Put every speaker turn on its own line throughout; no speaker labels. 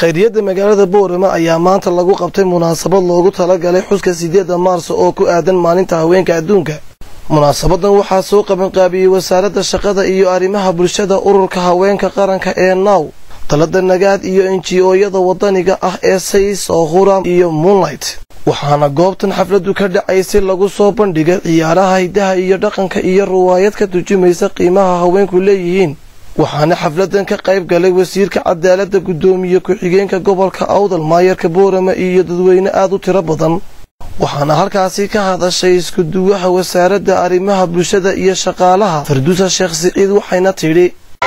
khayriyadda magaalada boorama ayaa maanta lagu qabtay munaasabad loogu talagalay xuska sideedda maarso oo ku aadan maalinta haweenka adduunka munaasabadan waxaa soo qabanqaabiyey wasaaradda shaqada iyo arrimaha bulshada ururka haweenka qaranka ee naw talada nagaad iyo enji-ooyada wadaniga ah ee says oo huram iyo moonlight waxaana goobtan xafladdu ka dhacaysay lagu soo bandhigay ciyaaraha hidaha iyo dhaqanka iyo riwaayad ka turjumaysa qiimaha haweenku leeyihiin waxaana xafladan ka qayb galay wasiirka cadaaladda guddoomiye ku-xigeenka gobolka awdal maayarka boorama iyo dadweyne aad u tiro badan waxaana halkaasi ka hadashay iskuduwaha wasaaradda arrimaha bulshada iyo shaqaalaha farduusa sheekh siciid waxayna tidhi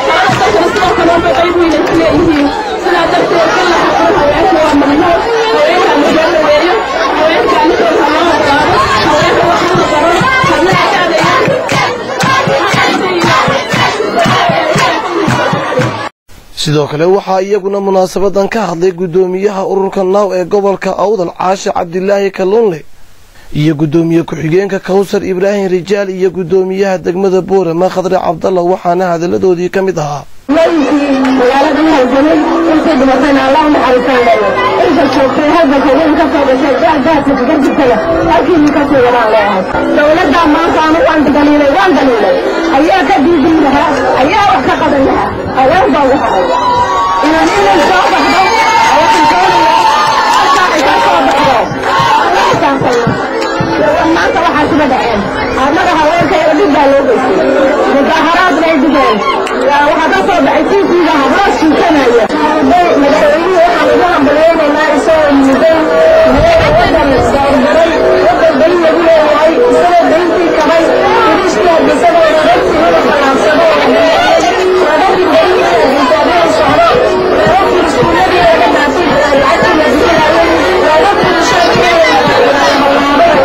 sidoo kale waxaa iyaguna munaasabadan ka hadlay guddoomiyaha ururka naaw ee gobolka awdal caashi cabdilaahi kalunle iyo guddoomiye ku-xigeenka kawsar ibraahim rijaal iyo guddoomiyaha degmada boorama khadre cabdalla waxaana hadalladoodii ka mid ahaa
magaalada halgamay intay dhimatayna allah naxariisaan leeyo inta joogtay halganka weyn ka soo gashay gaagaasa kaga jirtana halkiini ka sii wadaan leeyahay dowladdaa maanta anu waan daliilay waan daliilay ayaa ka diidin lahaa ayaa wax ka qaban lahaa haween baa ugu haray inaan inay soo baxdo ayaan doonaya halkaa ay ka soo baxdo maanta waxaa suga dhaceen annaga haweenkayga dhib baa loo geystay mudaaharaad bay dhigeen waxaa ka soo baxay tiifiga habraa suukanaya madaxweynihii waxaan ugu hambaleynaynaa isagoo muday madaxa wadan saarmaray wadan beri lagu leeyahay isagoo berintii kabay irishka isagoo raragtii inu balaabsado raragii berintii xisaabada socdo raragii iskuuladii laga dhaafay lacagtii la bixinayay raragii shaqeeya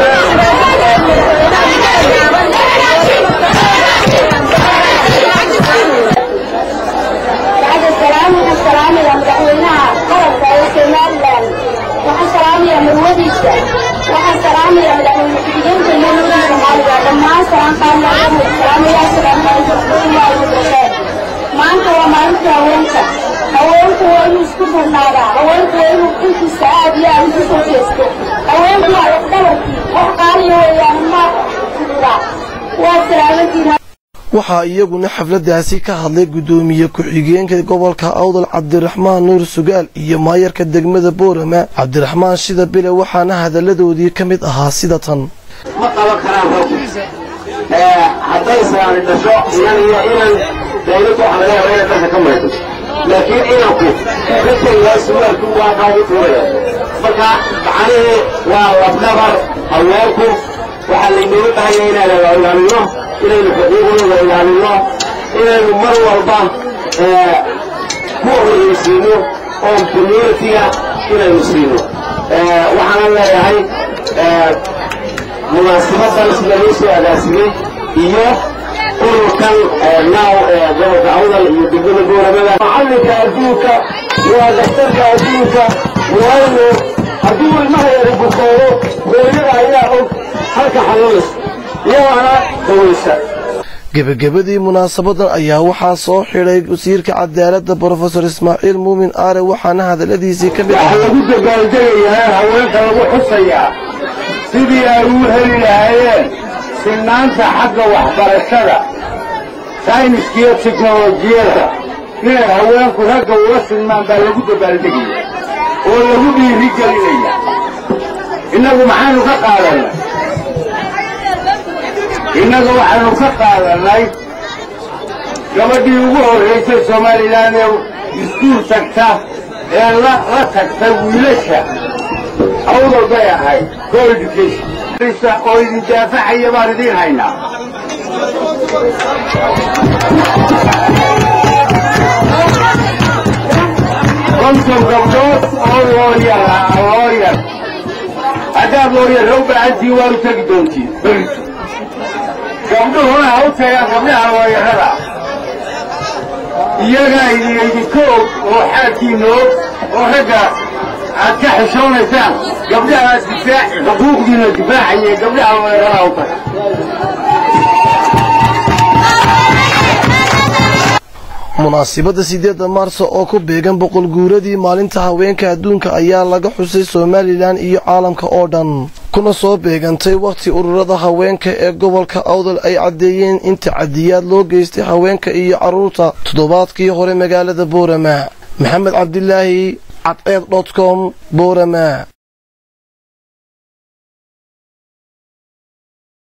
salaamaya madaxweynaha qaranka ee somalilan waxaan salaamaya marwadiisa waxaan salaamaya madaxweyne ku-xigeenka maamulka soomaaliya dhammaan salaamqaamalaamaya salaamaalasheed maanta waa maalinta haweenka haweenku waa inuu isku duurnaadaa haweenku waa inuu xilkiisa aad iyo aad ugu soo jeesto haweenku waa lafdhabarkii wax qaaliya weeyaan ma waa salaamantiin
waxaa iyaguna xafladaasi ka hadlay guddoomiye ku-xigeenka gobolka awdal cabdiraxmaan nuur sugaal iyo maayarka degmada boorama cabdiraxmaan shida bile waxaana hadalladoodii ka mid ahaa sida tan
ma qaban karaan rag hadday saani dhasho inan iyo inan dawladdu waxa laga yaaba inay dharka ka maydo laakiin inanku ragkaygaa suwaalku waa kaa u tuuraya marka macnihii waa labdhabar haweenku waxaa laynooga bahaya inaan ilaalino inaynu xuquuqdooda ilaalino inaynu mar walba ku horreysiino oo communitiga inaynu siino waxaanan leeyahay munaasabadan sida loo soo agaasimay iyo ururkan naaw ee gobolka awdal iyo degmada booramada macallinka adduunka waa daktarka adduunka waayo hadduu ilmaha yara bukoodo hooyada ayaa og halka xanuunaysa iyagaana dawaysa
gebagabadii munaasabadan ayaa waxaa soo xidhay wasiirka cadaaladda brofesor ismaaciil muumin aare waxaana hadalladiisii ka mid
waxaa lagu dabaaldegayaa haweenka lagu xusayaa sidii ay u heli lahaayeen sinnaanta xagga waxbarashada sayniska iyo teknolojiyadda inay haweenku ragga ula sinmaan baa lagu dabaaldegaya oo lagu dhiiri gelinaya innagu maxaynu ka qaadannay innaga waxaynu ka qaadannay gabadhii ugu horraysay somalilan ee iskuul tagta ee la tagta wiilasha awdal bay ahayd co education oo idin daafacaya baan idiin haynaa konton gabdhood oo looyar looyar haddaad looyar u baahantiin waad u tegi doontiin berito gabdhuhuna ha u tagaan gabdhaha looyarada iyagaa idinka og oo xaalkiina og oo ragga aad ka xishoonaysaan gabdhaha difaac xuquuqdiina difaacaya gabdhaha looyarada u taga
munaasibadda sideedda maarso oo ku beegan boqol guuradii maalinta haweenka adduunka ayaa laga xusay somalilan iyo caalamka oo dhan kuna soo beegantay wakhti ururada haweenka ee gobolka awdal ay caddeeyeen in tacadiyaad loo geystay haweenka iyo carruurta toddobaadkii hore magaalada boorama maxamed cabdilaahi cadceed dot com boorama